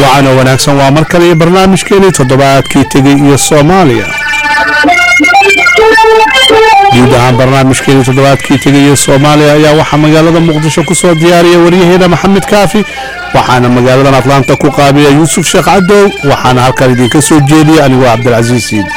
waana wanaagsan waa mar kale iyo barnaamijkeenii toddobaadkii tegey iyo soomaaliya guud ahaan barnaamijkeenii toddobaadkii tegey iyo soomaaliya ayaa waxaa magaalada muqdisho ku soo diyaariya waryaheena maxamed kaafi waxaana magaaladan atlaanta ku qaabiya yuusuf sheekh cadow waxaana halkan idinka soo jeediya anigoo cabdilcasiis siidi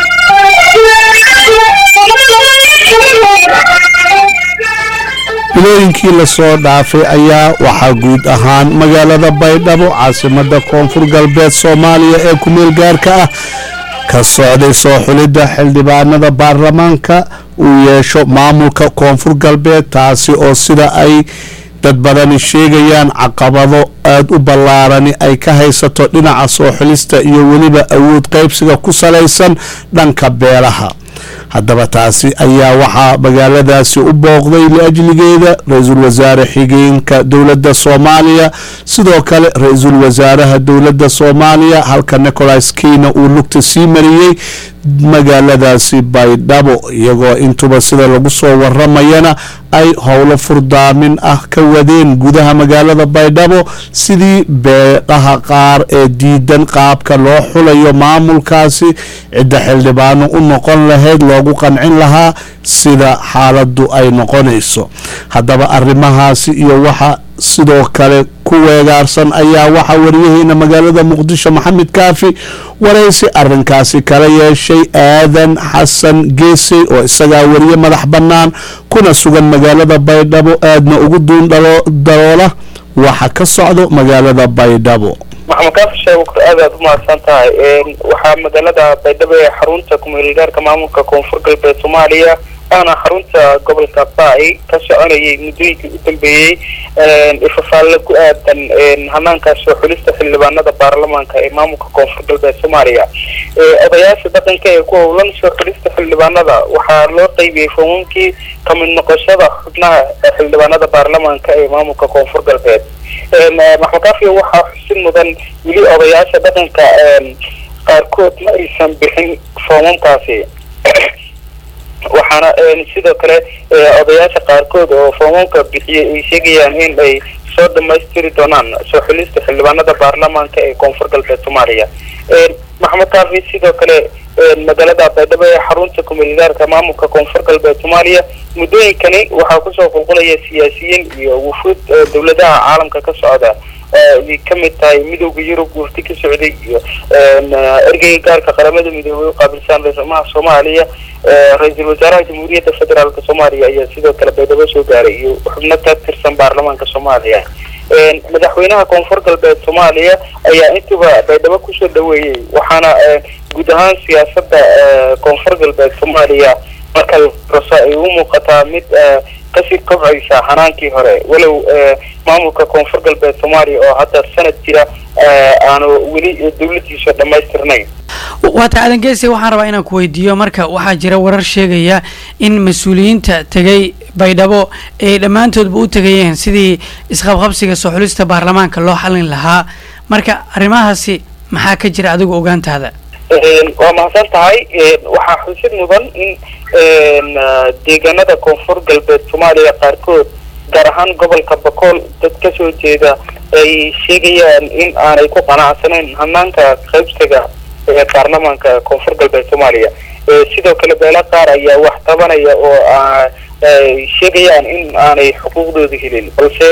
bilooyinkii lasoo dhaafay ayaa waxaa guud ahaan magaalada baydhabo caasimada koonfur galbeed soomaaliya ee kumeel gaarka ah ka socday soo xulidda xildhibaanada baarlamaanka uu yeesho maamulka koonfur galbeed taasi oo sida ay dad badani sheegayaan caqabado aada u ballaarani ay ka haysato dhinaca soo xulista iyo weliba awood qaybsiga ku salaysan dhanka beelaha haddaba taasi ayaa waxaa magaaladaasi u booqday liajligeeda ra-iisul wasaare xigeenka dowladda soomaaliya sidoo kale ra-iisul wasaaraha dowladda soomaaliya halka nicolas keyna uu lugta sii mariyey magaaladaasi baydhabo iyagoo intuba sida lagu soo waramayana ay howlo furdaamin ah ka wadeen gudaha magaalada baydhabo sidii beedhaha qaar ee diidan qaabka loo xulayo maamulkaasi cidda xildhibaano u noqon lahayd loogu qancin lahaa sida xaaladu ay noqonayso haddaba arrimahaasi iyo waxa sidoo kale ku weegaarsan ayaa waxaa waryaheena magaalada muqdisho maxamed kaafi waraysi arinkaasi kala yeeshay aadan xasan geese oo isagaa wariye madax bannaan kuna sugan magaalada baydhabo aadna ugu duun daloola waxa ka socdo magaalada baydhabo maxamed kaafi sheekh aad aad u mahadsan tahay waxaa magaalada baydhabo ee xarunta kumeelgaarka maamulka koonfur galbeed soomaaliya aana xarunta gobolka baai ka soconayay muddooyinkii u dambeeyey ifafaalle ku aadan hanaanka soo xulista xildhibaanada baarlamaanka ee maamulka koonfur galbeed soomaaliya odayaasha dhaqanka ee ku howlan soo xulista xildhibaanada waxaa loo qaybiyey foomamkii kamid noqoshada xubnaha xildhibaanada baarlamaanka ee maamulka koonfur galbeed maxmed kaafiya waxaa xusid mudan weli odayaasha dhaqanka qaarkood ma aysan bixin foomamkaasi waxaana sidoo kale odayaasha qaarkood oo foomamka bixiyay ay sheegayaan in ay soo dhamaystiri doonaan soo xulista xildhibaanada baarlamaanka ee koonfur galbeed soomaaliya maxamed kaafi sidoo kale magaalada baydhabo ee xarunta kumeelgaarka maamulka koonfur galbeed soomaaliya muddooyinkani waxaa kusoo qulqulaya siyaasiyiin iyo wufuud dowladaha caalamka ka socda ay ka mid tahay midooda yurub wafti ka socday iyo ergeyga gaarka qaramada midoobay u qaabilsan ra-iisulmaha soomaaliya ra-iisul wasaaraha jamhuuriyadda federaalk soomaaliya ayaa sidoo kale baydhabo soo gaaray iyo xubno ka tirsan baarlamaanka soomaaliya madaxweynaha koonfur galbeed soomaaliya ayaa intuba baydhabo kusoo dhaweeyey waxaana guud ahaan siyaasada koonfur galbeed soomaaliya marka raso ay u muuqataa mid kasii kobcaysa hanaankii hore walow maamulka koonfur galbeed soomaaliya oo hadda sanad jira aanu weli dowladiisu dhamaystirnayn waata aadan geese waxaan rabaa inaan ku weydiiyo marka waxaa jira warar sheegaya in mas-uuliyiinta tegay baydhabo ay dhammaantoodba u tegayeen sidii isqabqabsiga soo xulista baarlamaanka loo xalin lahaa marka arrimahaasi maxaa ka jira adigu ogaantaada waa mahadsan tahay waxaa xusid mudan in deegaanada koonfur galbeed soomaaliya qaarkood gaar ahaan gobolka bakool dad kasoo jeeda ay sheegayaan in aanay ku qanacsanayn hanaanka qaybsiga ee baarlamaanka koonfur galbeed soomaaliya sidoo kale beelo qaar ayaa wax tabanaya oo sheegayaan in aanay xuquuqdooda helin balse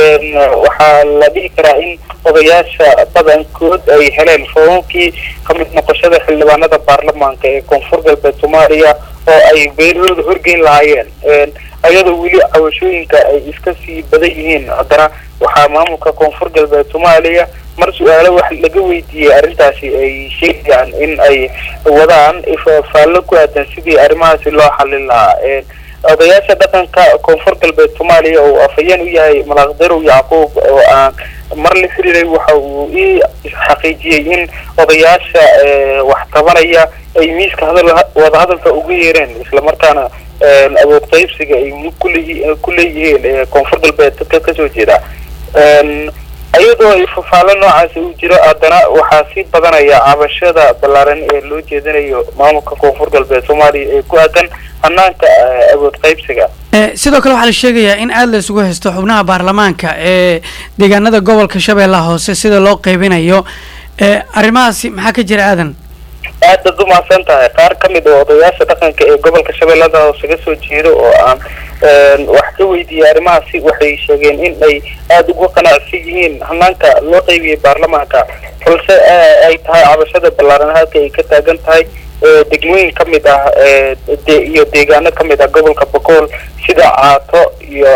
waxaa la dhihi karaa in odayaasha badankood ay heleen foomamkii kamid noqoshada xildhibaanada baarlamaanka ee koonfur galbeed soomaaliya oo ay beelahooda horgeyn lahaayeen ayadoo weli cawashooyinka ay iska sii badan yihiin haddana waxaa maamulka koonfur galbeed soomaaliya mar su-aalo wax laga weydiiyey arrintaasi ay sheegayaan in ay wadaan faallo ku aadan sidii arrimahaasi loo xalin lahaa odayaasha dhaqanka koonfur galbeed soomaaliya oo afhayeen u yahay malaaqdarow yacquub oo aan mar la xiriiray waxa uu ii xaqiijiyey in odayaasha wax tabanaya ay miiska hadal wadahadalka uga yeereen islamarkaana awood qaybsiga ay ku leeyihiin koonfur galbeed dadka kasoo jeeda iyadoo ay fafaalo noocaasi uu jiro haddana waxaa sii badanaya cabashada ballaaran ee loo jeedinayo maamulka koonfur galbeed soomaaliya ee ku aadan hanaanka awood qaybsiga sidoo kale waxaa la sheegayaa in aada la isugu haysto xubnaha baarlamaanka ee deegaanada gobolka shabeellaha hoose sida loo qaybinayo arrimahaasi maxaa ka jira aadan aad baad umahadsan tahay qaar ka mid oo odayaasha dhaqanka ee gobolka shabeellada hoose ka soo jeedo oo aan wax ka weydiiyey arrimahaasi waxay sheegeen in ay aada ugu qanacsan yihiin hanaanka loo qaybiyey baarlamaanka balse ay tahay cabashada ballaaran halka ay ka taagan tahay degmooyin ka mid ah iyo deegaano ka mid ah gobolka bogool sida caato iyo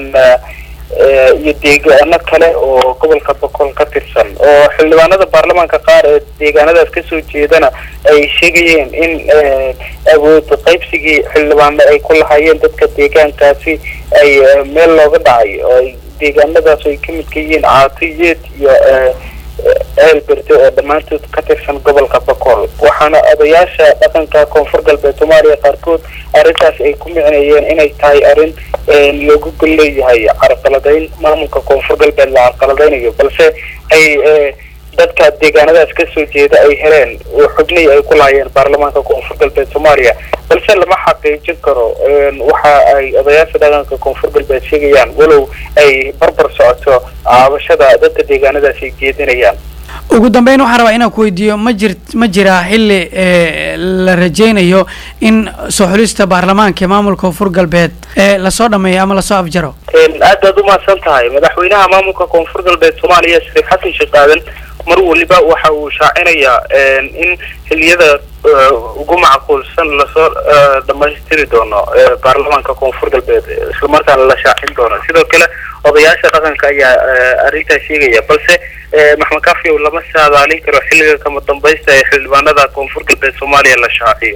iyo deegaano kale oo gobolka boqol ka tirsan oo xildhibaanada baarlamaanka qaar ee deegaanadaas kasoo jeedana ay sheegayeen in awood qaybsigii xildhibaano ay ku lahaayeen dadka deegaankaasi ay meel looga dhacay oo ay deegaanadaas ay ka midka yihiin caatiyeed iyo ceelberde oo dhammaantood ka tirsan gobolka boqol waxaana odayaasha dhaqanka koonfur galbeed soomaaliya qaarkood arrintaas ay ku micneeyeen inay tahay arrin loogu gol leeyahay carqaladayn maamulka koonfur galbeed la carqaladaynayo balse ay dadka deegaanadaas kasoo jeeda ay heleen oo xubnihii ay ku lahaayeen baarlamaanka koonfur galbeed soomaaliya balse lama xaqiijin karo waxa ay odayaasha dhaqanka koonfur galbeed sheegayaan walow ay barbar socoto caabashada dadka deegaanadaas ay jeedinayaan ugu dambeyn waxaan rabaa inaan ku weydiiyo ma jir ma jiraa xilli la rajaynayo in soo xulista baarlamaanka ee maamulka koonfur galbeed ee lasoo dhameeyo ama lasoo afjaro aad baad umahadsan tahay madaxweynaha maamulka koonfur galbeed soomaaliya shariif xasan sheekh aadan mar waliba waxa uu shaacinayaa in xiliyada ugu macquulsan lasoo dhamaystiri doono baarlamaanka koonfur galbeed islamarkaana la shaacin doono sidoo kale odayaasha dhaqanka ayaa arrintaas sheegaya balse maxmed kafiow lama saadaalin karo xilliga kama dambaysta ee xildhibaanada koonfur galbeed soomaaliya la shaaciyo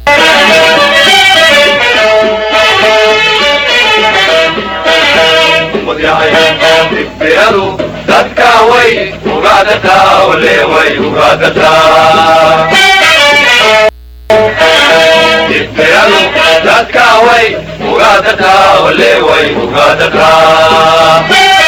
dibiradu dadka way ugaadataa ole way ugaadataa dibiradu dadka way ugaadataa ole way ugaadataa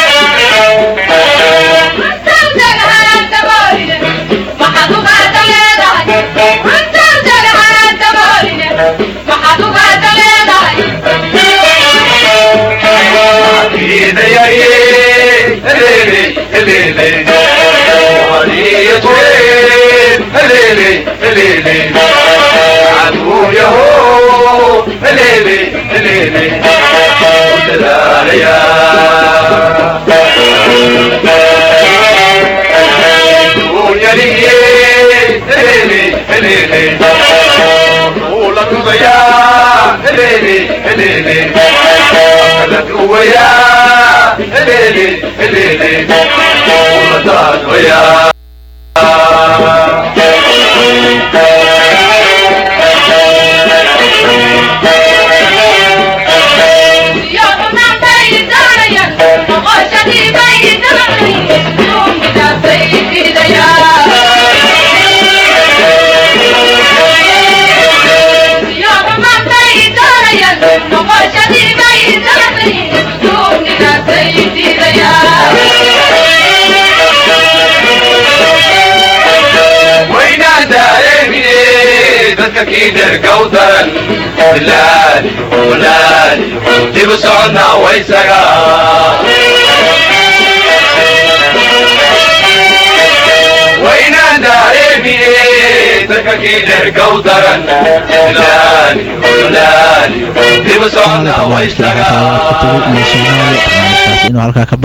كودرا لالي ولالي ديب سعنا ويسقا وين داري تككيدر كودرا لالي ولالي ديب سعنا ويسقا inuu halkaa ka